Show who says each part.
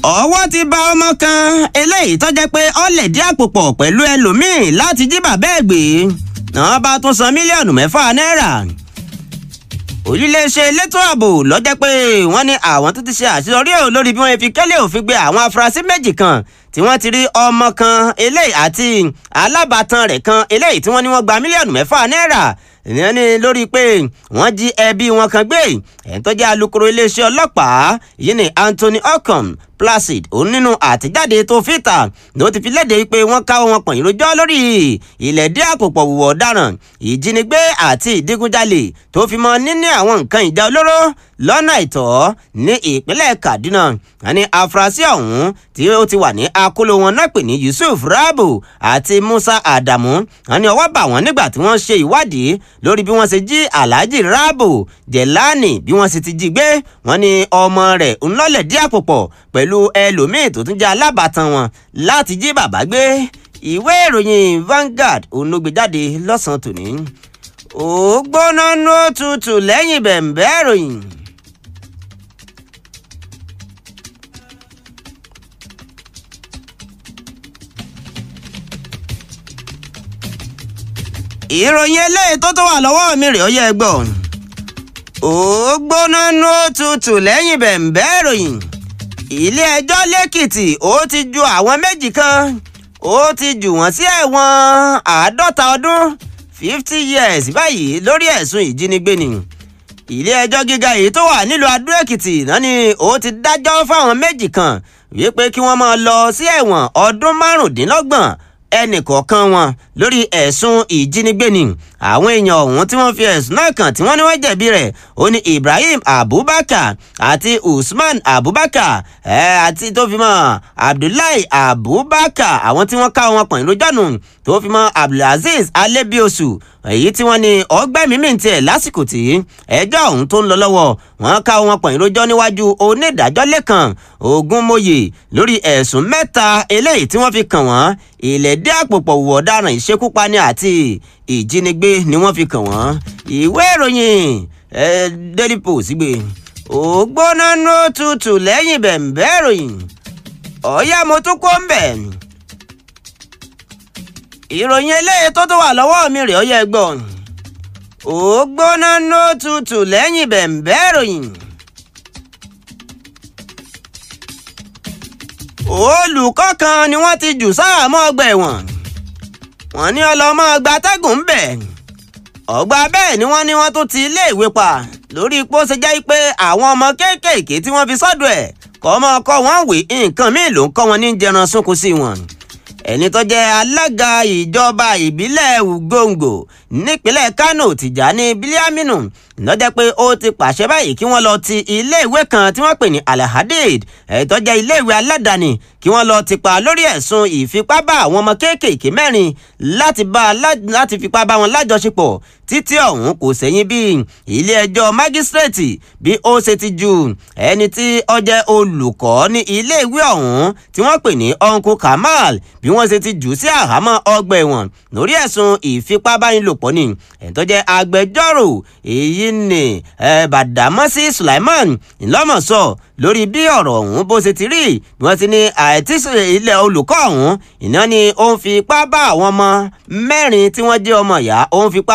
Speaker 1: ọwọ́ ti bà ọmọ kan eléyìí tó jẹ́ pé ó lẹ̀dí àpò pọ̀ pẹ̀lú ẹlòmíín láti jí bàbá ẹ̀ gbé náà bá tún san mílíọ̀nù mẹ́fà náírà olùléeṣẹ́ elétò ààbò lọ́jọ́ pé wọ́n ní àwọn tó ti ṣe àṣeyọrí ẹ̀ lórí bí wọ́n fi kẹ́lẹ́ òfin gbé àwọn afurasí méjì kan tí wọ́n ti rí ọmọ kan eléyìí àti alábàtàn rẹ̀ kan eléyìí tí wọ́n ní wọ́n gba mílíọ̀nù mẹ́fà náírà ìyẹn ni lórí pé wọ́n jí ẹbí wọn kan gbé ẹni tó jẹ́ alukoro iléeṣẹ́ ọlọ́pàá yìí ni Anthony Ocon Placid òun nínú àtijáde tó fìtà ló ti fi léde pé wọ́n káwọ́ wọn pọ̀nyìn lójọ́ lórí ilẹ̀ dí àpòpọ̀ wùwọ̀ ọ̀daràn ìjínigbé àti ìdígunjalè tó fi mọ́ níní àwọn nǹkan ìjà olóró lọ́nà àìtọ́ ní ìpínlẹ̀ Kaduna àní afurasí ọ̀hún tí ó ti wà ní akóló wọn náà pè ní Yusuf Rabu àti Musa Adamu àní ọwọ́ bà wọ́n nígbà tí wọ́n ṣe ìwádìí lórí bí wọ́n ṣe jí Alhaji Rabu Jelani bí wọ́n ṣe ti jí gbé wọ́n ní ọmọ rẹ̀ ńlọ́lẹ̀ dí àpòpọ̀ pẹ̀lú ẹlòmíín tó tún jẹ́ alábàtàn wọn láti jí bàbá gbé ìwé ìròyìn Vanguard òun ló gbé jáde lọ́sàn-án tòní ó gbóná ní òtútù lẹ́yìn bẹ̀m̀bẹ́ ìròyìn. ìròyìn eléyìí tó tó wà lọ́wọ́ mi rè ó yẹ gbọ́ ó gbóná ní òtútù lẹ́yìn bẹ̀m̀bẹ́ ìròyìn ilé ẹjọ́ lẹ́kìtì ó ti ju àwọn méjì kan ó ti jù wọ́n sí ẹ̀wọ̀n àádọ́ta ọdún fifty years báyìí lórí ẹ̀sùn ìjínigbé ni ilé ẹjọ́ gíga èyí tó wà nílùú adó-èkìtì náà ni ó ti dájọ́ fáwọn méjì kan wípé kí wọ́n máa lọ sí ẹ̀wọ̀n ọdún márùndínlọ́gbọ̀n ẹnìkọ̀ọ̀kan wọn lórí ẹ̀sùn ìjínigbé ni àwọn èèyàn ọ̀hún tí wọ́n fi ẹ̀sùn náà kàn tí wọ́n ní wọ́n jẹ̀bi rẹ̀ ó ní Ibrahim Abubakar àti Usman Abubakar ẹ̀ àti tó fi mọ́ Abdullahi Abubakar àwọn tí wọ́n ká wọn pọ̀n lójọ́nù tó fi mọ́ Abdulaziz Alebiosu èyí tí wọ́n ní ọgbẹ́mímì tiẹ̀ lásìkò tí ẹjọ́ ọ̀hún tó ń lọ lọ́wọ́ wọ́n ká wọn pọ̀n lójọ́ níwájú onídàájọ́ lẹ́kàn Ògúnmóyè lórí ẹ̀sùn mẹ́ta eléyìí tí wọ́n fi kàn wọ́n ìlẹ̀dí àpòpọ̀ wù ọ̀daràn ìṣekúpani àti ìjínigbé ni wọ́n fi kàn wọ́n ìwé ìròyìn Daily Post gbé ògbóná ní òtútù lẹ́yìn bẹ̀m̀bẹ́ ìròyìn ọ̀yá mo tún kó ń bẹ̀ ìròyìn eléyìí tó tó wà lọ́wọ́ mi rè ọ̀yá ẹgbọ́n ògbóná ní òtútù lẹ́yìn bẹ̀m̀bẹ́ ìròyìn. olùkọ́ kan ni wọ́n ti jù sáàmọ́ ọgbà ẹ̀wọ̀n wọ́n ní ọlọ́mọ gbatẹ́gùn ń bẹ̀ ọgbà bẹ́ẹ̀ ni wọ́n ní wọ́n tún ti iléèwé pa lórí ipò ṣe jẹ́ pé àwọn ọmọ kéékèèké tí wọ́n fi sọ́dọ̀ ẹ̀ kọ́ ọmọ ọkọ wọn wé nǹkan míì ló ń kọ́ wọn ní jẹran sunkún sí wọn ẹni tó jẹ́ alága ìjọba ìbílẹ̀ Ugongo nípínlẹ̀ Kano Tìjàní Bílíàmínú lọ́jọ́ pé ó ti pàṣẹ báyìí kí wọ́n lọ ti iléèwé kan tí wọ́n pè ní Alhadid èyí tó jẹ́ iléèwé aládàáni kí wọ́n lọ ti pa lórí ẹ̀sùn ìfipá bá àwọn ọmọ kéékèèké mẹ́rin láti bá láti fipá bá wọn lájọṣepọ̀ títí ọ̀hún kò sẹ́yìn bí ilé ẹjọ́ mágísírèètì bí ó ṣe ti ju ẹni tí ó jẹ́ olùkọ́ ní iléèwé ọ̀hún tí wọ́n pè ní Uncle Kamal bí wọ́n ṣe ti jù sí àhámọ́ ọgbà ẹ̀wọ̀n lórí ẹ̀sùn ìfipábánilòpọ̀ ni ẹ̀ tó jẹ́ agbẹjọ́rò èyí ni Bàdámọ́sí Sulaiman ńlọ́mọ̀sọ lórí bí ọ̀rọ̀ ọ̀hún bó ṣe ti rí bí wọ́n ti ní àìtísí ilé olùkọ́ ọ̀hún ìná ni ó ń fipá bá àwọn ọmọ mẹ́rin tí wọ́n jẹ́ ọmọ ìyá ó ń fipá